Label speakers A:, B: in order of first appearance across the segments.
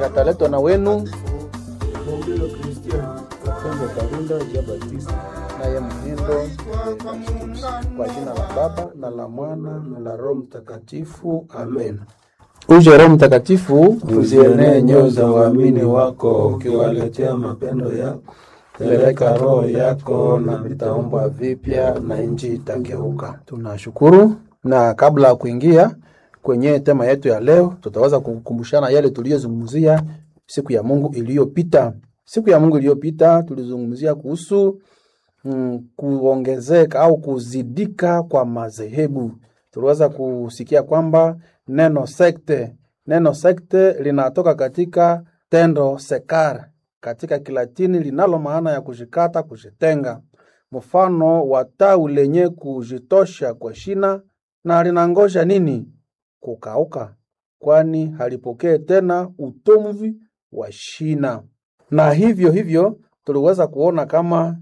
A: yataletwa na wenu
B: Mongelo Christian Kapengo Karinda Jean Baptiste
A: naye Mhindo kwa jina la Baba na la Mwana na la Roho Mtakatifu, amen. Uje Roho Mtakatifu,
B: uzienee nyoyo za waamini wako ukiwaletea mapendo yako.
A: peleka roho yako na vitaumbwa vipya na nchi itageuka. Tunashukuru, na kabla ya kuingia kwenye tema yetu ya leo, tutaweza kukumbushana yale tuliyozungumzia siku ya Mungu iliyopita. Siku ya Mungu iliyopita tulizungumzia kuhusu mm, kuongezeka au kuzidika kwa madhehebu. Tuliweza kusikia kwamba neno sekte, neno sekte linatoka katika tendo sekar katika Kilatini linalo maana ya kujikata, kujitenga, mfano wa tawi lenye kujitosha kwa shina na linangoja nini? Kukauka, kwani halipokee tena utomvi wa shina. Na hivyo hivyo tuliweza kuona kama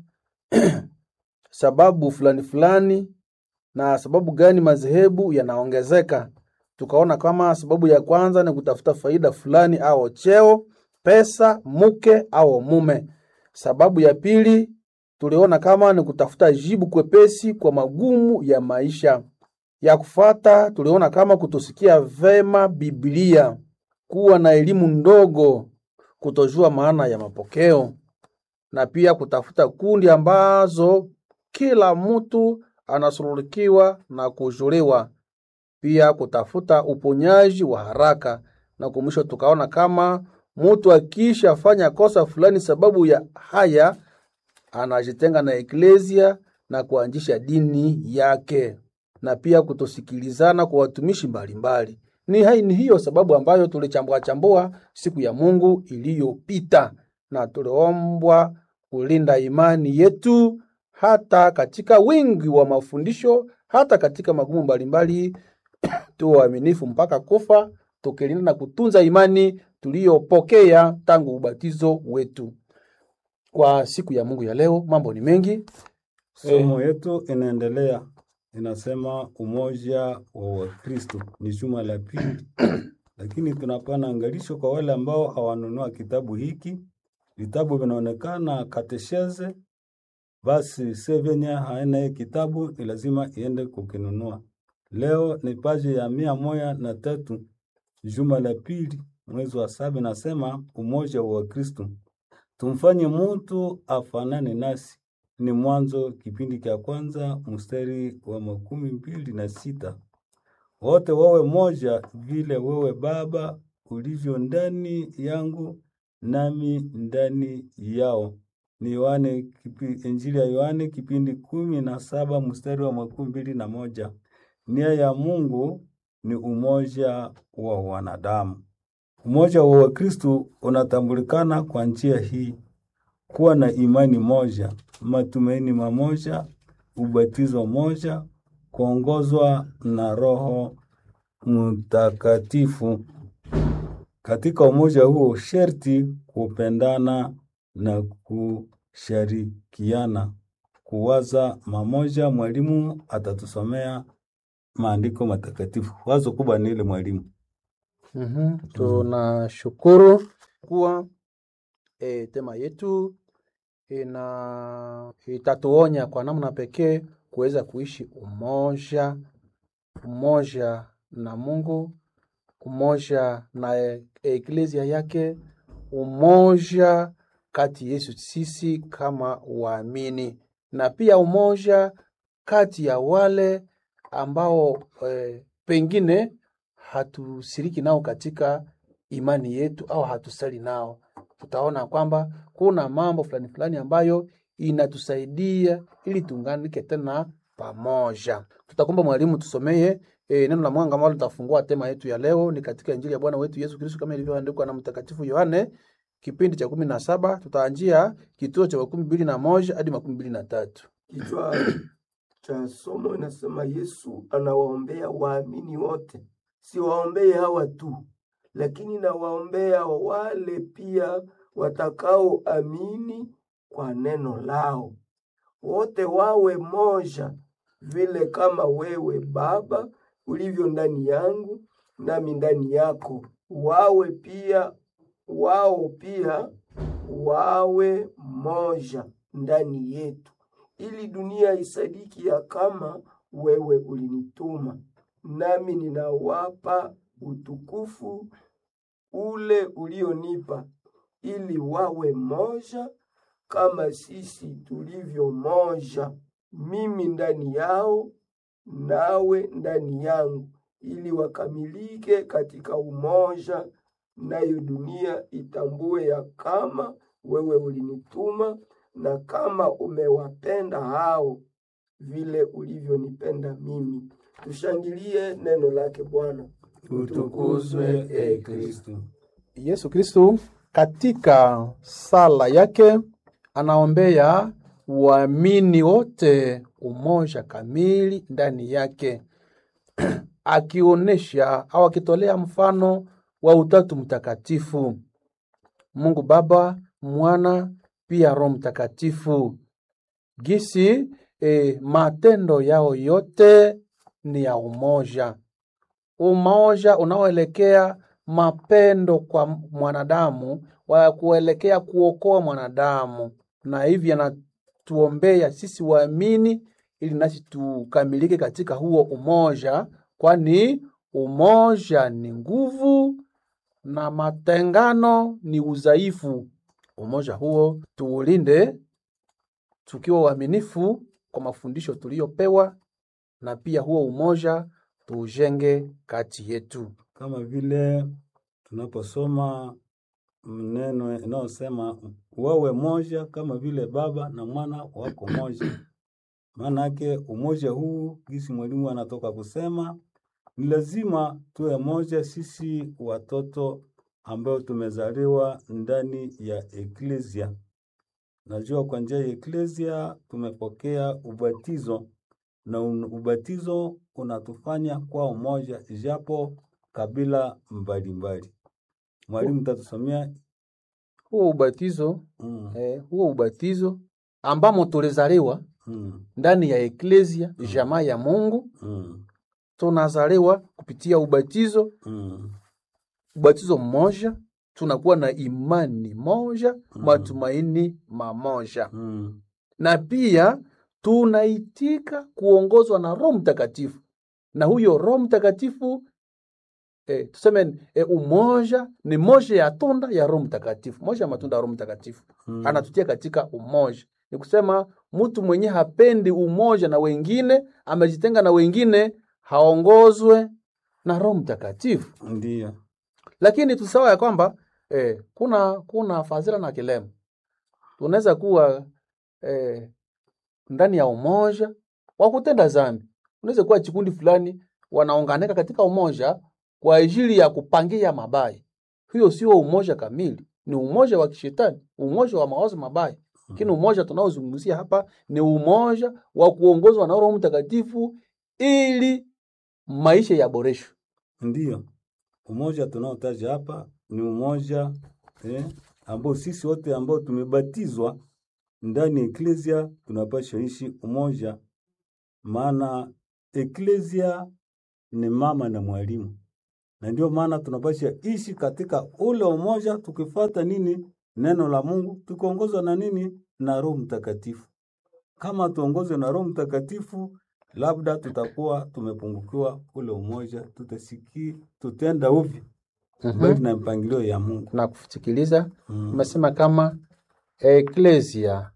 A: sababu fulani fulani na sababu gani madhehebu yanaongezeka. Tukaona kama sababu ya kwanza ni kutafuta faida fulani au cheo, pesa, mke au mume. Sababu ya pili tuliona kama ni kutafuta jibu kwepesi kwa magumu ya maisha. Ya kufata tuliona kama kutosikia vema Biblia, kuwa na elimu ndogo, kutojua maana ya mapokeo na pia kutafuta kundi ambazo kila mtu anasululikiwa na kujuliwa, pia kutafuta uponyaji wa haraka, na kwa mwisho tukaona kama mtu akisha fanya kosa fulani sababu ya haya anajitenga na eklesia na kuanzisha dini yake, na pia kutosikilizana kwa watumishi mbalimbali. Ni, hai- ni hiyo sababu ambayo tulichambua chambua siku ya Mungu iliyopita, na tuliombwa kulinda imani yetu hata katika wingi wa mafundisho, hata katika magumu mbalimbali, tuwe waaminifu mpaka kufa, tukilinda na kutunza imani tuliyopokea tangu ubatizo wetu. Kwa siku ya Mungu ya leo, mambo ni mengi.
B: Somo yetu inaendelea, inasema umoja wa Wakristo ni juma la pili, lakini tunapana angalisho kwa wale ambao hawanunua kitabu hiki. Vitabu vinaonekana katesheze, basi se venye haina hii kitabu ni lazima iende kukinunua. Leo ni paji ya mia moja na tatu juma la pili mwezi wa saba, nasema umoja wa Wakristo tumfanye mutu afanane nasi. Ni Mwanzo kipindi cha kwanza mstari wa makumi mbili na sita. Wote wawe moja vile wewe Baba ulivyo ndani yangu nami ndani yao. Ni Yohane kipi, Injili ya Yohane kipindi kumi na saba mstari wa makumi mbili na moja. Nia ya Mungu ni umoja wa wanadamu. Umoja wa Wakristo unatambulikana kwa njia hii: kuwa na imani moja, matumaini mamoja, ubatizo moja, kuongozwa na Roho Mtakatifu. Katika umoja huo sherti kupendana na kushirikiana, kuwaza mamoja. Mwalimu atatusomea maandiko matakatifu. Wazo kubwa ni ile mwalimu
A: Mhm, tunashukuru kuwa e, tema yetu ina itatuonya kwa namna pekee kuweza kuishi umoja, umoja na Mungu, umoja na e- eklesia yake, umoja kati yetu sisi kama waamini, na pia umoja kati ya wale ambao e, pengine hatusiriki nao katika imani yetu au hatusali nao. Tutaona kwamba kuna mambo fulani fulani ambayo inatusaidia ili tuunganike tena pamoja. Tutakomba mwalimu tusomee e, neno la mwanga ambalo litafungua tema yetu ya leo ni katika Injili ya Bwana wetu Yesu Kristo kama ilivyoandikwa na Mtakatifu Yohane kipindi cha kumi na saba tutaanjia kituo cha makumi mbili na moja hadi makumi mbili na tatu.
C: Kichwa cha somo inasema Yesu anawaombea waamini wote. Siwaombee hawa tu, lakini nawaombea wale pia watakaoamini kwa neno lao, wote wawe moja, vile kama wewe Baba ulivyo ndani yangu nami ndani yako, wawe pia wao pia wawe moja ndani yetu, ili dunia isadiki ya kama wewe ulinituma, nami ninawapa utukufu ule ulionipa, ili wawe moja kama sisi tulivyo moja, mimi ndani yao nawe ndani yangu, ili wakamilike katika umoja, nayo dunia itambue ya kama wewe ulinituma na kama umewapenda hao vile ulivyonipenda mimi. Tushangilie neno lake Bwana.
B: Utukuzwe e Kristo.
A: Yesu Kristo katika sala yake anaombea waamini wote umoja kamili ndani yake, akionyesha au akitolea mfano wa Utatu Mtakatifu, Mungu Baba, Mwana pia Roho Mtakatifu, gisi e, matendo yao yote ni ya umoja, umoja unaoelekea mapendo kwa mwanadamu wa kuelekea kuokoa mwanadamu, na hivi anatuombea sisi waamini ili nasi tukamilike katika huo umoja, kwani umoja ni nguvu na matengano ni udhaifu. Umoja huo tuulinde tukiwa waaminifu kwa mafundisho tuliyopewa, na pia huo umoja tuujenge kati yetu.
B: Kama vile tunaposoma neno inayosema wawe moja kama vile Baba na Mwana wako moja. Maana yake umoja huu, gisi mwalimu anatoka kusema, ni lazima tuwe moja sisi watoto ambao tumezaliwa ndani ya eklesia. Najua kwa njia ya eklesia tumepokea ubatizo na un- ubatizo unatufanya kwa umoja, japo kabila mbalimbali. Mwalimu tatusomea
A: Huo ubatizo
B: mm,
A: eh, huo ubatizo ambamo tulizaliwa
B: mm,
A: ndani ya eklesia jamaa ya Mungu,
B: mm,
A: tunazaliwa kupitia ubatizo
B: mm,
A: ubatizo mmoja, tunakuwa na imani moja, matumaini mamoja,
B: mm,
A: na pia tunaitika kuongozwa na Roho Mtakatifu, na huyo Roho Mtakatifu eh, tuseme eh, umoja ni moja ya tunda ya Roho Mtakatifu, moja ya matunda ya Roho Mtakatifu
B: mm.
A: anatutia katika umoja. Ni kusema mtu mwenye hapendi umoja na wengine, amejitenga na wengine, haongozwe na Roho Mtakatifu.
B: Ndiyo.
A: Lakini tusawa ya kwamba eh, kuna kuna fadhila na kilema, tunaweza kuwa eh, ndani ya umoja wa kutenda dhambi. Unaweza kuwa chikundi fulani wanaunganika katika umoja kwa ajili ya kupangia mabaya. Hiyo sio umoja kamili, ni umoja wa kishetani, umoja wa mawazo mabaya. Lakini umoja tunaozungumzia hapa ni umoja wa kuongozwa na Roho Mtakatifu ili maisha yaboreshwe.
B: Ndiyo, umoja tunaotaja hapa ni umoja eh, ambao sisi wote ambao tumebatizwa ndani ya eklesia tunapaswa ishi umoja, maana eklesia ni mama na mwalimu, na ndio maana tunapaswa ishi katika ule umoja, tukifuata nini? Neno la Mungu, tukiongozwa na nini? Na Roho Mtakatifu. Kama tuongozwe na Roho Mtakatifu, labda tutakuwa tumepungukiwa ule umoja, tutasiki tutenda uvi bali na mpangilio ya Mungu.
A: na kusikiliza
B: Mm.
A: umesema kama eklesia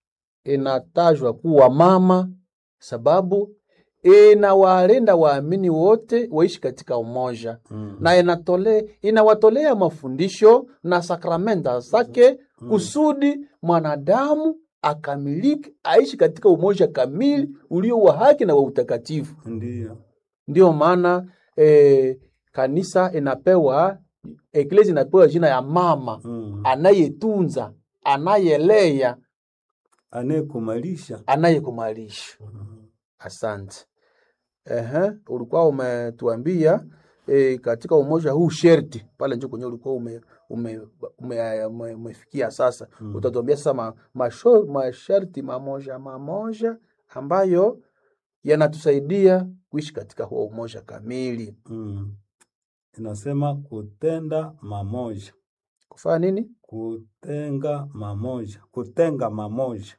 A: inatajwa kuwa mama sababu inawalinda waamini wote waishi katika umoja
B: Mm.
A: na inatole, inawatolea mafundisho na sakramenta zake kusudi mwanadamu akamilike aishi katika umoja kamili ulio wa haki na wa utakatifu.
B: Ndiyo.
A: Ndiyo maana eh, kanisa inapewa eklesia inapewa jina ya mama
B: Mm.
A: anayetunza, anayelea,
B: Anayekumalisha.
A: anayekumalisha. Asante. Ehe, ulikuwa umetuambia e, katika umoja huu sherti pale njo kwenye ulikuwa ume, ume, ume, ume, umefikia sasa
B: Mm.
A: utatuambia sasa ma, masho, masharti mamoja mamoja ambayo yanatusaidia kuishi katika huo umoja kamili.
B: Mm. Inasema kutenda mamoja.
A: kufanya nini?
B: kutenga mamoja, kutenga mamoja.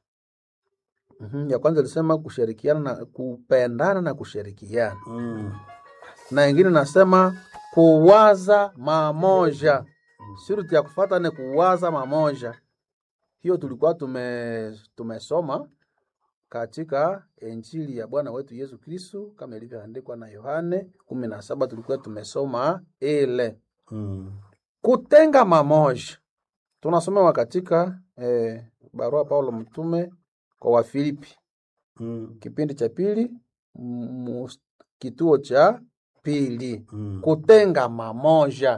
A: Mhm, Ya kwanza ilisema kushirikiana na kupendana na kushirikiana,
B: Mm.
A: na ingine nasema kuwaza mamoja. Shuruti ya kufuata ni kuwaza mamoja. Hiyo tulikuwa tume tumesoma katika Injili ya Bwana wetu Yesu Kristo kama ilivyoandikwa na Yohane kumi na saba tulikuwa tumesoma ile
B: Mm.
A: kutenga mamoja. Tunasomewa katika eh, barua Paulo mtume kwa Wafilipi
B: Mm.
A: kipindi cha pili mu- kituo cha pili
B: Mm.
A: kutenga mamoja.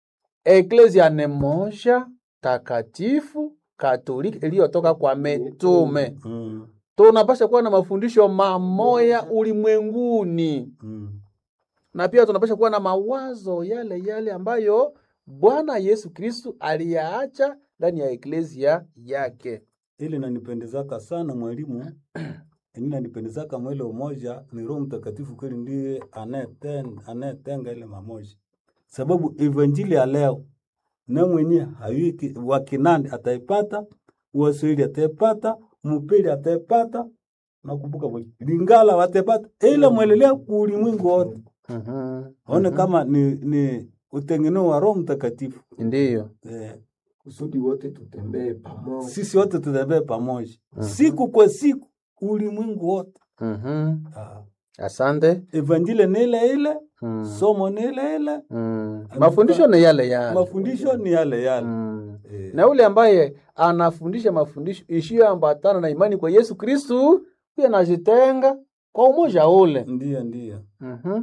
A: Eklesia ni moja takatifu katoliki iliyotoka kwa mitume.
B: Mm.
A: Tunapasha kuwa na mafundisho mamoya ulimwenguni,
B: Mm.
A: na pia tunapasha kuwa na mawazo yale yale ambayo Bwana Yesu Kristu aliyaacha ndani ya eklesia yake.
B: Ili nanipendezaka sana mwalimu, ini nanipendezaka mwele umoja ni Roho Mtakatifu kweli ndiye anayeten- anayetenga ile mamoja, sababu evanjili ya leo na mwenye hayuki wa Kinandi ataipata, Waswahili ataipata, Mupili ataipata, nakumbuka mwe- Lingala wataipata, ile mwelelea ulimwengu wote
A: Mhm.
B: one kama ni, ni utengeneo wa Roho Mtakatifu
A: Ndiyo.
B: eh,
C: kusudi wote tutembee pamoja.
B: sisi wote tutembee pamoja siku kwa siku ulimwengu wote.
A: Mhm.
B: Ah,
A: Asante.
B: Evanjili ni ile ile,
A: Mm.
B: somo ni ile ile,
A: Mm. Mafundisho ni yale yale.
B: mafundisho ni yale yale.
A: Mm.
B: Eh,
A: Na yule ambaye anafundisha mafundisho isiyoambatana na imani kwa Yesu Kristu pia anajitenga kwa umoja ule.
B: Ndiyo, ndiyo.
A: Mhm.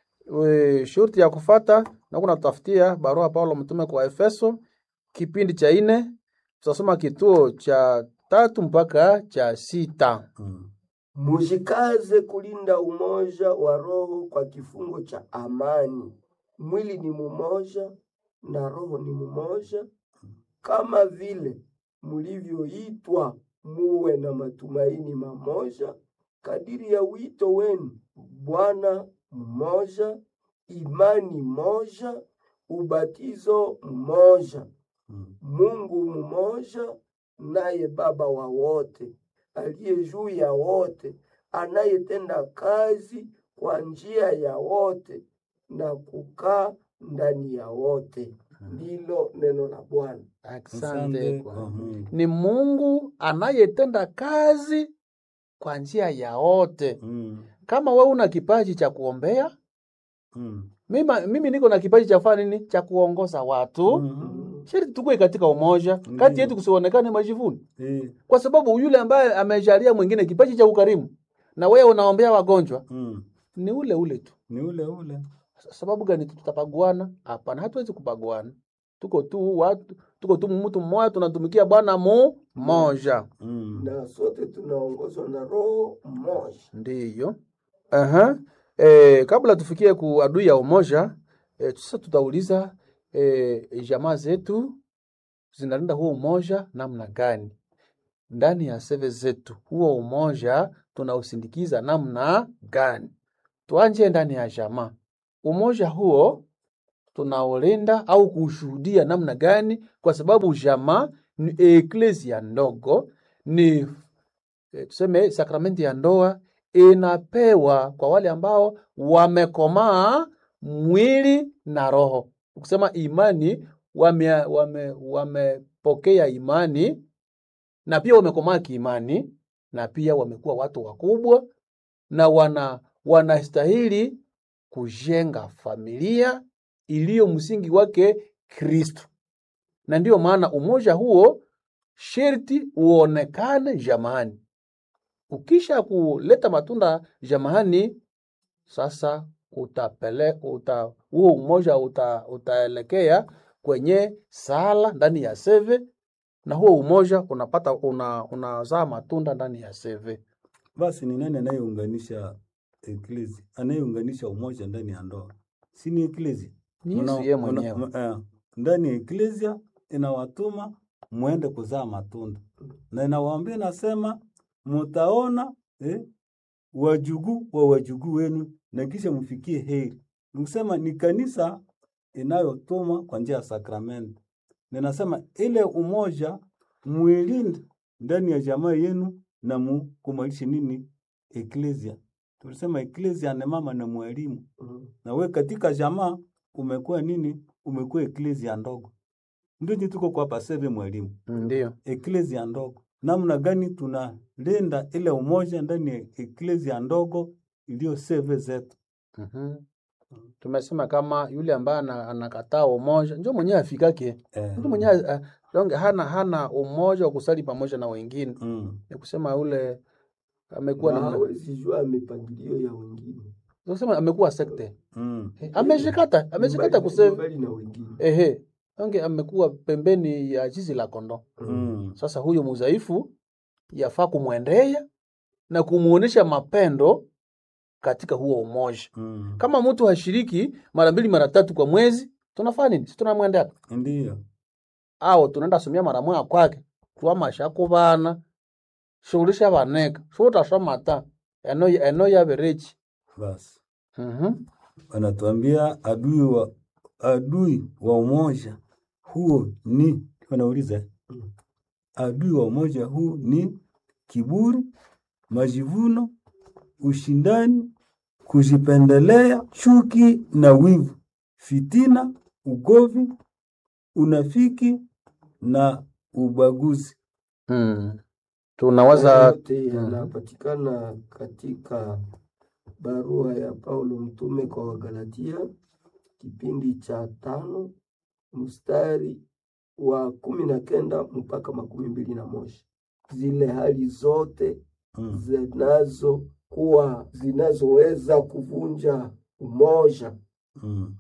A: We, Shurti ya kufata na kuna tutafutia barua Paulo mtume kwa Efeso kipindi cha ine tutasoma kituo cha tatu mpaka cha sita.
B: Mm.
C: Mujikaze kulinda umoja wa roho kwa kifungo cha amani. Mwili ni mumoja na roho ni mumoja, kama vile mulivyoitwa muwe na matumaini mamoja, kadiri ya wito wenu. Bwana mmoja, imani moja, ubatizo mmoja,
B: Mm.
C: Mungu mmoja, naye Baba wa wote, aliye juu ya wote, anayetenda kazi kwa njia ya wote na kukaa ndani ya wote. Ndilo neno la Bwana.
A: Asante
B: Asante
A: kwa
B: kwa Mungu.
A: ni Mungu anayetenda kazi kwa njia ya wote.
B: Mm.
A: Kama wewe una kipaji cha kuombea,
B: Mm.
A: mimi, mimi niko na kipaji cha kufanya nini? Cha kuongoza watu.
B: Mm.
A: Sharti tukue katika umoja kati
B: Ndiyo.
A: yetu, kusionekane majivuno,
B: Eh.
A: kwa sababu yule ambaye amejalia mwingine kipaji cha ukarimu na wewe unaombea wagonjwa
B: Mm.
A: ni ule ule tu.
B: Ni ule ule.
A: Sababu gani tutapaguana? Hapana, hatuwezi kupaguana. Tuko tu watu, tuko tu mtu mmoja, tunatumikia Bwana mu moja.
B: Mm.
C: Na sote tunaongozwa na Roho mmoja.
A: Ndiyo. Aha. E, kabla tufikie ku adui ya umoja e, sasa tutauliza e, jamaa zetu zinalinda huo umoja namna gani? Ndani ya seve zetu huo umoja tunausindikiza namna gani? Tuanje ndani ya jamaa, umoja huo tunaulinda au kushuhudia namna gani? Kwa sababu jamaa ni eklesia ndogo, ni eh, tuseme sakramenti ya ndoa inapewa kwa wale ambao wamekomaa mwili na roho. Ukisema imani, wame, wame, wamepokea imani na pia wamekomaa kiimani na pia wamekuwa watu wakubwa na wana wanastahili kujenga familia iliyo msingi wake Kristo, na ndiyo maana umoja huo sherti uonekane jamani. Ukisha kuleta matunda jamani, sasa utapele uta, huo umoja uta, utaelekea kwenye sala ndani ya seve, na huo umoja unapata una, unazaa matunda ndani ya seve.
B: Basi ni nani anayeunganisha eklezi, anayeunganisha umoja ndani ya ndoa? Si ni eklezi?
A: Ni Yesu yeye mwenyewe.
B: eh, ndani ya eklezia inawatuma mwende kuzaa matunda, na inawaambia nasema, mutaona eh, wajukuu wa wajukuu wenu na kisha mfikie heri. Nikusema ni kanisa inayotuma kwa njia ya sakramenti, ninasema ile umoja mwilinde ndani ya jamaa yenu na mukumalishe nini eklesia. Tulisema eklesia ni mama na mwalimu,
C: Mm.
B: na we katika jamaa umekuwa nini? Umekuwa eklesia ndogo. Ndio ndio tuko kwa paseve mwalimu,
A: Ndio.
B: eklesia ndogo. Namna gani tunalinda ile umoja ndani ya eklesia ndogo iliyo seve zetu?
A: Mhm. Tumesema kama yule ambaye ana- anakataa umoja ndio mwenyewe afikake.
B: Eh,
A: Mtu mwenyewe uh, donge hana hana umoja wa kusali pamoja na wengine.
B: mm,
A: Ni kusema yule amekuwa
C: Na
A: na
C: hawezi jua mipangilio ya wengine.
A: kusema amekuwa sekte.
B: mm,
A: Eh, Amejikata, amejikata
C: Mbali-
A: kusema
C: mbali na wengine.
A: ehe. Donge amekuwa pembeni ya zizi la kondoo.
B: mm,
A: Sasa huyo mudhaifu yafaa kumwendea na kumuonesha mapendo katika huo umoja.
B: mm.
A: Kama mtu hashiriki mara mbili mara tatu kwa mwezi, tunafanya nini? Si tunamwendea
B: Ndiyo.
A: au tunaenda somia mara moja kwake twamasha kubana shughulisha baneka shutasoma ta eno eno yaberechi
B: Basi
A: mhm
B: wanatuambia adui wa adui wa umoja huo ni wanauliza
C: Mm.
B: adui wa umoja huu ni kiburi, majivuno, ushindani, kujipendelea, chuki na wivu, fitina, ugovi, unafiki na ubaguzi.
A: mm. tunawaza
C: yote
A: Mhm.
C: yanapatikana katika barua ya Paulo mtume kwa Wagalatia kipindi cha tano mstari wa kumi na kenda mpaka makumi mbili na moja zile hali zote
B: Mm.
C: zinazokuwa zinazoweza kuvunja umoja
B: Mm.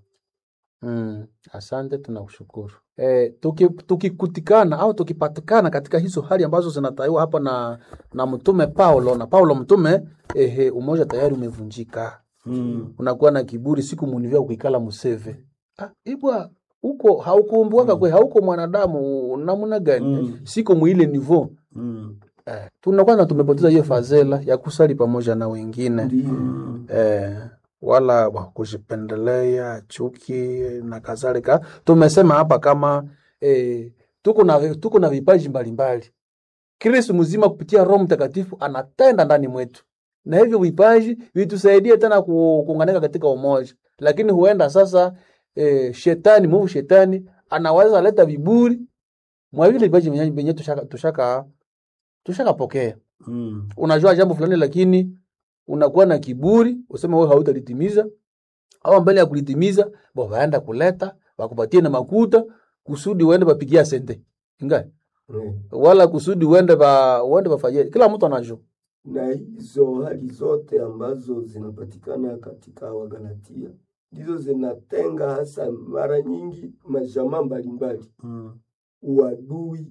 A: mm. asante tunakushukuru e, tuki, tukikutikana au tukipatikana katika hizo hali ambazo zinataiwa hapa na na mtume Paulo na Paulo mtume ehe, umoja tayari umevunjika
B: Mm.
A: unakuwa na kiburi siku munivya kuikala museve ah, ibwa huko haukuumbuaka kwe hauko mwanadamu namna gani
B: Mm.
A: siko mwile nivo
B: Mm.
A: eh, tunakuwa na tumepoteza hiyo fazela ya kusali pamoja na wengine
C: ndiyo
B: Mm.
A: eh, wala wa kujipendelea chuki na kadhalika tumesema hapa kama eh, tuko na tuko na vipaji mbalimbali kristu mzima kupitia roho mtakatifu anatenda ndani mwetu na hivyo vipaji vitusaidie tena ku- kuunganika katika umoja lakini huenda sasa eh, shetani mwovu shetani anaweza leta viburi mwa vile vipaji venye- venye tushaka tushaka tushakapokea
B: Mm.
A: unajua jambo fulani lakini unakuwa na kiburi useme wewe hautalitimiza au mbele ya kulitimiza bo waenda kuleta wakupatie na makuta kusudi uende bapigia sente inga
C: Mm.
A: wala kusudi uende ba uende bafanyie kila mtu anajua
C: na hizo hali zote ambazo zinapatikana katika Wagalatia ndizo zinatenga hasa mara nyingi majamaa mbalimbali,
B: Mm.
C: uadui,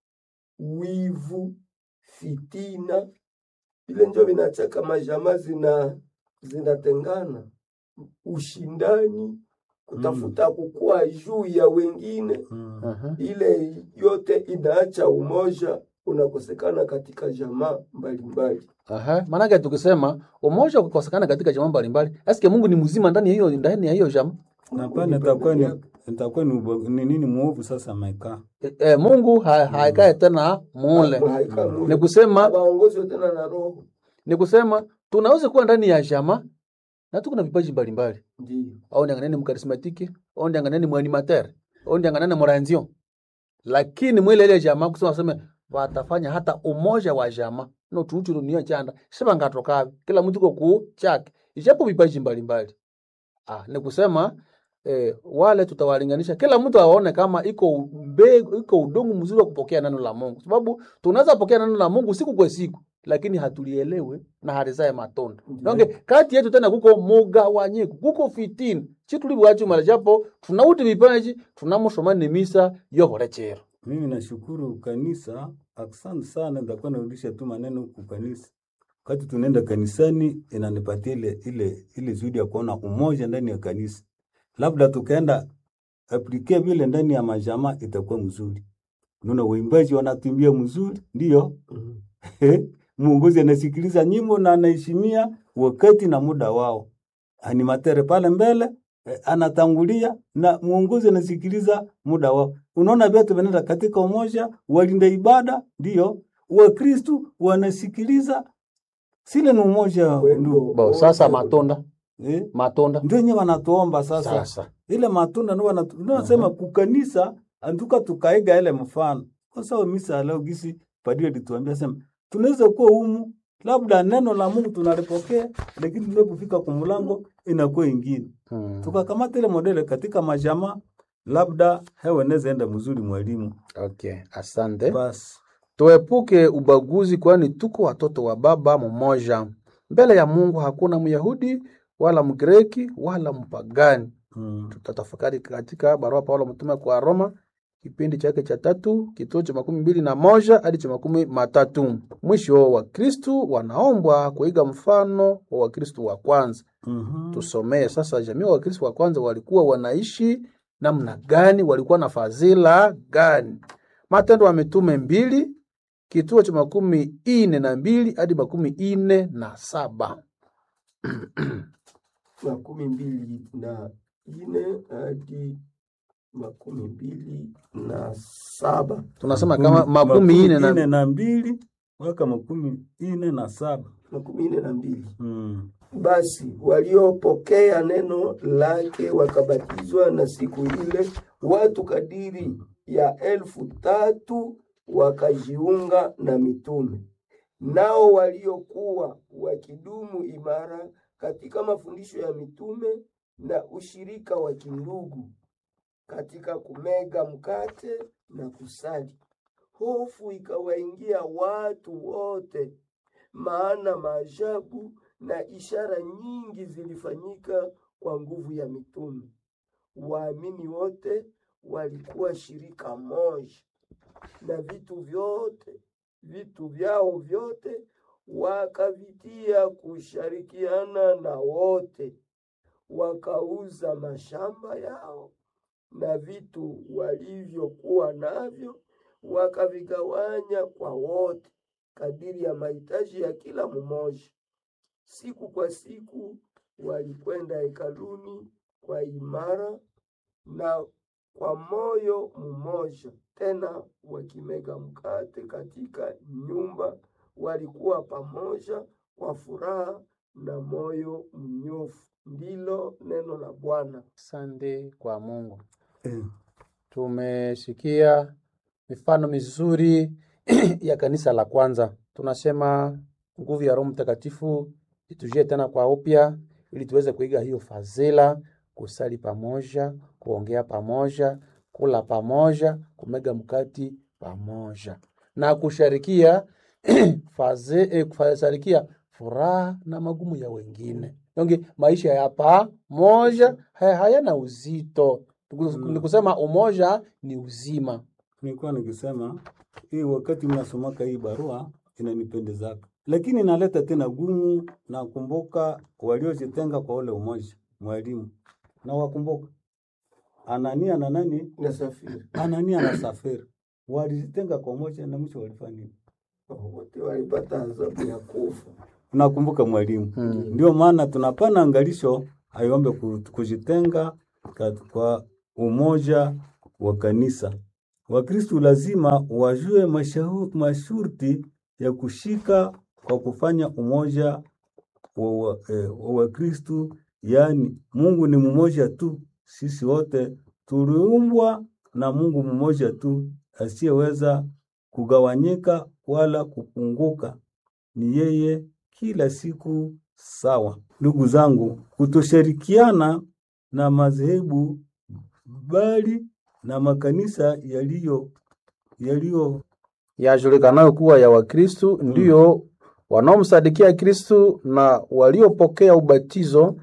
C: wivu, fitina, vile ndio vinachaka majamaa zina zinatengana, ushindani, kutafuta kukua juu ya wengine,
B: Mm.
A: uh-huh.
C: ile yote inaacha umoja unakosekana katika jamaa mbalimbali.
A: Aha, maanake tukisema umoja ukikosekana katika jamaa mbalimbali, eske Mungu ni mzima ndani ya hiyo ndani ya hiyo jamaa?
B: Na pale itakuwa ni itakuwa ni uba- ni nini muovu sasa amekaa.
A: E, e, Mungu ha, haikae tena mule.
C: Haika
A: Ni
C: mule.
A: kusema
C: Waongozwe tena na Roho.
A: ni kusema tunaweza kuwa ndani ya jamaa na tuko na vipaji mbalimbali.
C: Ndiyo.
A: Au ndianganeni mkarismatiki, au ndianganeni mwanimateur, au ndianganeni moranzio. Lakini mwile ile jamaa kusema waseme watafanya hata umoja wa jamaa. No tuuchu dunia chanda. Sema ngatoka kila mtu kwa kuu chake. Ijapo vipaji mbalimbali. Ah, ni kusema eh, wale tutawalinganisha kila mtu aone kama iko mbegu, iko udongo mzuri wa kupokea neno la Mungu, sababu tunaweza pokea neno la Mungu siku kwa siku, lakini hatulielewe na halizae matunda. Donge kati yetu tena kuko mugawanyiko, kuko fitini chitulibwachumala japo tunauti vipaji tunamusomani misa yoholechero
B: Mimi nashukuru kanisa, asante sana. Nitakuwa narudisha tu maneno ku kanisa. Wakati tunaenda kanisani, inanipatia ile ile ile zuri ya kuona umoja ndani ya kanisa. Labda tukaenda aplike vile ndani ya majamaa, itakuwa mzuri. Unaona waimbaji wanatuimbia mzuri, ndio
C: Mhm.
B: mwongozi anasikiliza nyimbo na anaheshimia wakati na muda wao. Animatere pale mbele eh, anatangulia na mwongozi anasikiliza muda wao. Unaona vyote vinaenda katika umoja, walinda ibada ndio Wakristu wanasikiliza, sile ni umoja ndugu.
A: Bo, sasa matunda
B: Eh,
A: matunda
B: ndio yenyewe wanatuomba sasa,
A: sasa
B: ile matunda ndio wanatu- ndio nasema kukanisa antuka tukaiga ile mfano kwa sababu misa leo gisi padri alituambia sema tunaweza kuwa humu labda neno la Mungu tunalipokea lakini tunapofika kumlango inakuwa ingine
A: hmm.
B: tukakamata ile modele katika majamaa labda hewa inaweza enda mzuri mwalimu
A: Okay, asante.
B: basi
A: Tuepuke ubaguzi, kwani tuko watoto wa baba mmoja. Mbele ya Mungu hakuna Myahudi wala Mgreki wala mpagani.
B: mm.
A: Tutatafakari katika barua Paulo mtume kwa Roma kipindi chake cha tatu kituo cha makumi mbili na moja hadi cha makumi matatu. Mwisho wa Kristu wanaombwa kuiga mfano wa Wakristu wa kwanza.
B: mm
A: Tusomee sasa, jamii wa Wakristu wa kwanza walikuwa wanaishi namna gani? Walikuwa na fadhila gani? Matendo ya Mitume mbili kituo cha makumi ine na mbili hadi makumi ine na saba.
C: makumi mbili na ine hadi makumi mbili na saba
A: Tunasema kama makumi ine
B: ine
A: na
B: na mbili mpaka makumi ine na saba
C: makumi ine na mbili
B: mm.
C: Basi waliopokea neno lake wakabatizwa, na siku ile watu kadiri ya elfu tatu wakajiunga na mitume. Nao waliokuwa wakidumu imara katika mafundisho ya mitume na ushirika wa kindugu, katika kumega mkate na kusali. Hofu ikawaingia watu wote, maana maajabu na ishara nyingi zilifanyika kwa nguvu ya mitume. Waamini wote walikuwa shirika moja, na vitu vyote vitu vyao vyote wakavitia kushirikiana na wote, wakauza mashamba yao na vitu walivyokuwa navyo wakavigawanya kwa wote kadiri ya mahitaji ya kila mmoja. Siku kwa siku walikwenda hekaluni kwa imara na kwa moyo mmoja, tena wakimega mkate katika nyumba, walikuwa pamoja kwa furaha na moyo mnyofu. Ndilo neno la Bwana.
A: Asante kwa Mungu.
B: eh.
A: Tumesikia mifano mizuri ya kanisa la kwanza. Tunasema nguvu ya Roho Mtakatifu itujie tena kwa upya, ili tuweze kuiga hiyo fadhila, kusali pamoja, kuongea pamoja, kula pamoja, kumega mkati pamoja na kusharikia faze, eh, kusharikia furaha na magumu ya wengine. Yonge maisha ya pamoja haya- hayana uzito. Ni kusema umoja ni uzima.
B: nilikuwa nikisema hii wakati mnasomaka hii barua inanipendezaka, lakini inaleta tena gumu. Nakumbuka waliojitenga kwa ule umoja, mwalimu na wakumbuka Anania na nani,
C: Nasafiri
B: Anania na Safira walijitenga kwa umoja na mwisho walifanya nini?
C: wote walipata adhabu ya kufa.
B: Nakumbuka mwalimu.
A: Mm.
B: Ndio maana tunapana angalisho aiombe ku- kujitenga kat- kwa umoja wa kanisa. Wakristu lazima wajue mashahu- masharti ya kushika kwa kufanya umoja wa wa- eh, wa Wakristu, yaani Mungu ni mmoja tu, sisi wote tuliumbwa na Mungu mmoja tu asiyeweza kugawanyika wala kupunguka ni yeye kila siku sawa. Ndugu zangu, kutoshirikiana na madhehebu bali na makanisa yaliyo yaliyo
A: yajulikanayo kuwa ya Wakristu ndiyo wanaomsadikia Kristu na waliopokea ubatizo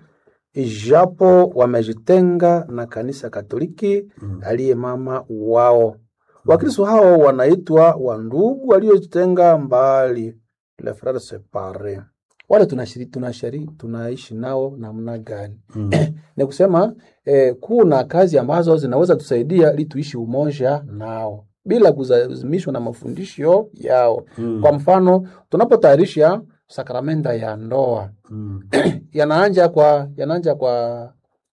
A: ijapo wamejitenga na kanisa Katoliki
B: Mm.
A: aliye mama wao. Wakristu hao wanaitwa wandugu waliojitenga mbali, les frères séparés. Wale tunashiri, tunashiri, tunaishi nao namna gani?
B: mm.
A: ni kusema eh, kuna kazi ambazo zinaweza tusaidia ili tuishi umoja nao bila kulazimishwa na mafundisho yao.
B: Mm.
A: Kwa mfano, tunapotayarisha sakramenta ya ndoa
B: Mm.
A: yanaanja kwa yanaanja kwa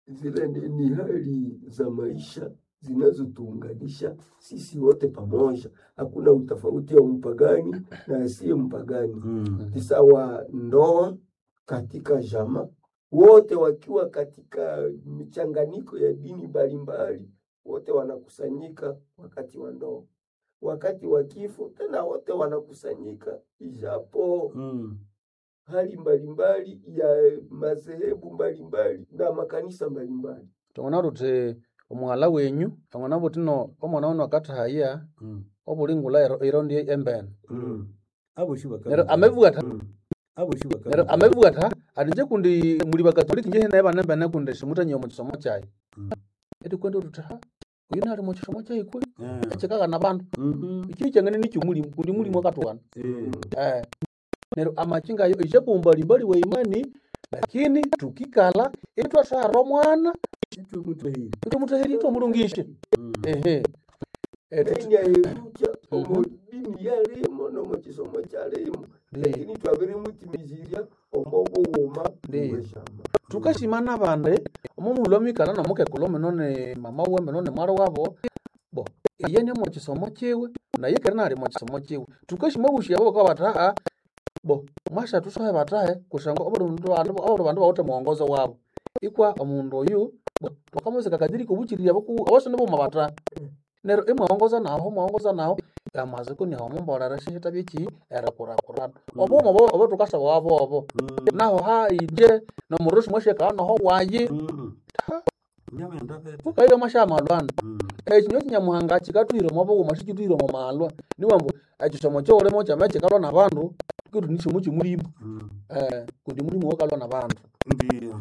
C: zile ni, ni hali za maisha zinazotuunganisha sisi wote pamoja. Hakuna utofauti wa mpagani na asiye mpagani.
B: Mm.
C: Ni sawa ndoa katika jamaa, wote wakiwa katika michanganyiko ya dini mbalimbali, wote wanakusanyika wakati wa ndoa. Wakati wa kifo tena wote wanakusanyika, ijapo
B: Mm.
C: hali mbalimbali ya madhehebu mbalimbali na makanisa mbalimbali.
A: tong'ona tuti omwala wenyu tong'ona butino omwana wono akatahaya
B: Mm.
A: obulingula ero- irondi embene
B: Mm. Abo shi baka-
A: nero amebwata
B: Mm. Abo shi baka-
A: nero amebwata atinje kundi muli bakatoliki nje naye bana embene kundi simutanyia omukisomo kyayi
B: Mm.
A: eti kwenda tuti ha uyu nali mukisomo kyayi kwe
B: Eh.
A: ekikaga na bandu
B: Mhm.
A: ikiri kyangene nikyo mulimu kundi mulimu akatwana
B: Eh.
A: eh nero amachinga ayo ishapo mbalimbali wa imani lakini tukikala itwatwara omwana
B: Kitu mtu hii.
A: itomutahiri itomulungishe
B: Mm.
A: ehe Eh, tuti-
C: Nenya erucha
A: Mhm.
C: omu dini yalimo nomu kisomo kyalimo
A: Ndiyo.
C: lakini twabiri mutimizirya omu bughuma
A: Ndiyo.
C: bweshamba
A: tukashimana bande omumulu omikala nomukekulu omino ni mama we mino ni mwali wabo bo iye ni mukisomo kiwe naye keri nali mukisomo kiwe tukashima obushi abo bakaba bataha bo mwasha tusohe batahe kusanga obuli mundu bandu obuli bandu bawuthe muwongozo wabo ikwa omundu oyu bo tukamuzika kadiri kubukirira boku abasone boma bataha nero imwawongoza naho mwawongoza naho amaziko niho mumbolera shihita byeki erekurakurana obomo obo obo tukasaba wabo obo
B: Mm.
A: naho haije nomurusi mwasheka naho wayi
B: Mm. Nyama ya ndaveta.
A: bukaire mwasha malwana
B: Mm.
A: ekinyo kinyamuhanga kikatwire mwabughuma sikitwire mu malwa niwambu ekisomo kyolimo kyama kikalwa nabandu kitu nikisomo kimulimu
B: Mm.
A: eh kundi mulimu wokalwa nabandu
B: Ndiyo.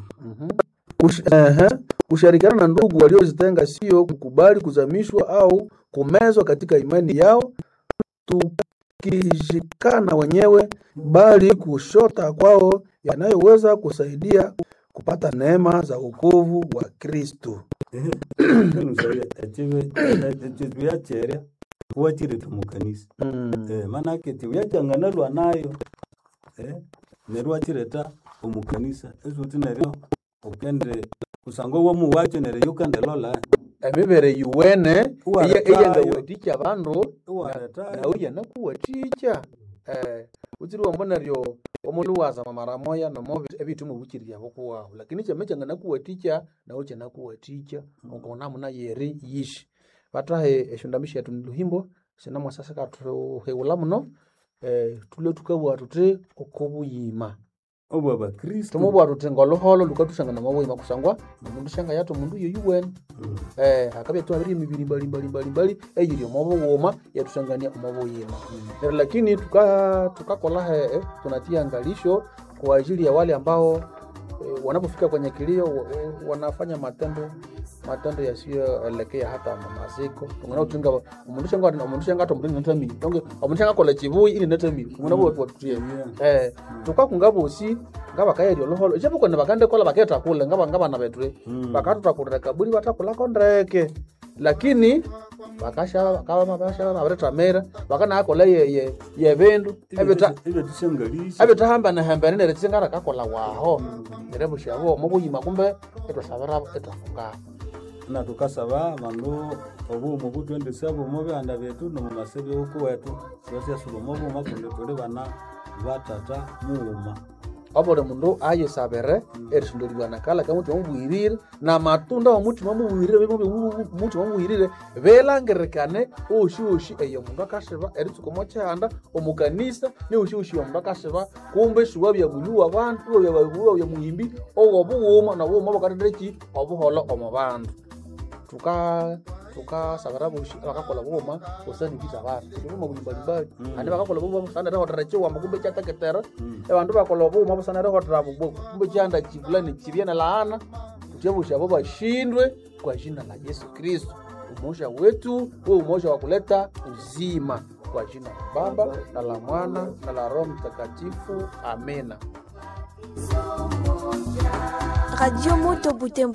A: kushirikiana na ndugu waliozitenga sio kukubali kuzamishwa au kumezwa katika imani yao tukishikana wenyewe bali kushota kwao yanayoweza kusaidia kupata neema za wokovu wa Kristo.
B: Nusaya echive echive yacherya kuwachirita mukanisa.
A: Mm.
B: Eh, manake tiuyajang'analwa nayo eh, nerwachireta omukanisa esuti neryo ukende kusangwa womu wacho neryo yukandelola
A: emibere yuwene
B: Uwaretayo.
A: eyengawatikya abandu
B: iwaretayo
A: nawe yanakuwatikya eh utsiri wambo neryo omundu wazama mara moya nomo ebitu mubukirya bokuwahu lakini kyama kyanganakuwatikya nawe kyanakuwatikya ukona muna yeri yishi batahe eshondami shetu niluhimbo sinamwasasa katuheula muno eh tule tukabwa tuti okobuyima
B: obwa bakristo
A: tumubwa tuti ngoluholo lukatushangana mabuyima kusangwa omundu shanga yato omundu yoyuwene
B: Mm.
A: eh akabya twabiri emibiri mbali mbali mbali mbali eyiri omobughuma yatusangania omobuyima Pero lakini tuka tukakola he eh, tunatia angalisho kwa ajili ya wale ambao eh, wanapofika kwenye kilio wa- wa- wanafanya matendo matendo yasiyoelekea hata mamaziko tungana utinga omundu shanga omundu shanga ata omundu nata mili donge omundu shanga kola chibuyi ili nata mili nguna bo watutie
B: Yeah.
A: eh tukakunga bosi ngaba kayeri oloholo ichapo kwene bakande kola baketa kule ngaba ngaba na betre
B: Mm.
A: bakatutakulira kaburi batakulako ndeke lakini bakasha kama basha babiretamira bakanakola ye ye ye bindu ebita
B: ebyo tushangalisha
A: ebitahamba nehembene nere tsingara kakola waho nere bushabo mubuyima kumbe etwasabira etwafunga
B: na tukasaba abandu obuuma butwendesa buuma byanda byetu nomumasebe uku wetu twasyasuba omubuuma kundi tuli bana batata muuma
A: obuli mundu ayisabire erisondolirwana kala kamutima mubwirire na matunda omutima mubwirire mutima mubwirire belangirikane oshi oshi eyo mundu akasiba eritsukomo kyihanda omukanisa ni oshi oshi omundu akasiba kumbe siwa byabulyu abantu iwa bya muhimbi owobughuma nobughuma bukathetheki obuholo omu bandu tuka tukasabira boshi bakakola bughuma busandikiza abantu bughuma buli mbalimbali
B: Mm.
A: andi bakakola bughuma busandirehotera chiwamba kumbe kyateketera
B: Mm.
A: ebandu bakola obughuma busanirehotera bubwo kumbe kyanda kivulani kibye na laana tutyebusha abo bashindwe kwa jina la Yesu Kristo umoja wetu huo umoja wa kuleta uzima kwa jina la Baba na la Mwana na la Roho Mtakatifu amena
D: Radio Moto Butembo.